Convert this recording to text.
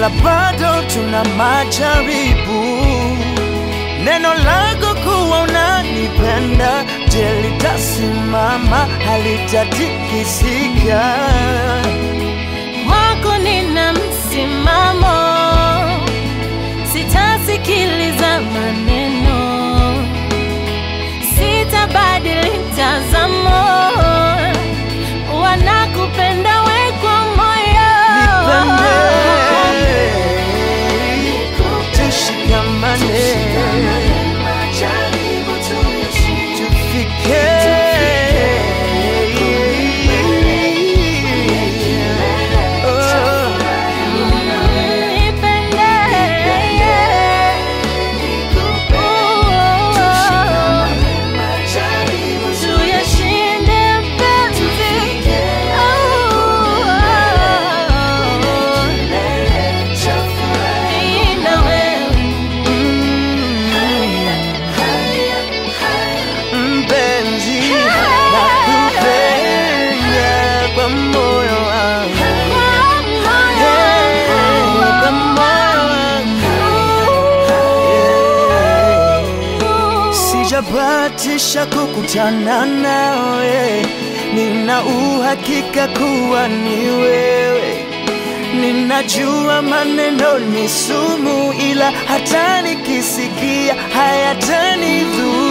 ila bado tuna majaribu. Neno lako kuwa unanipenda, je, litasimama? Halitatikisika. Kwako nina msimamo, sitasikiliza maneno, sitabadili mtazamo, wanakupenda we kwa moyo. Nipende, tushikamane, tufike Oh. Nipende, tuyashinde mapenzi. Mimi na wewe. Mpenzi, nakupenda kwa moyo wangu, Hey, kwa moyo wangu. Sijabatisha kukutana nawe, nina uhakika kuwa ni wewe. Ninajua maneno ni sumu, ila hata nikisikia hayatanidhuru.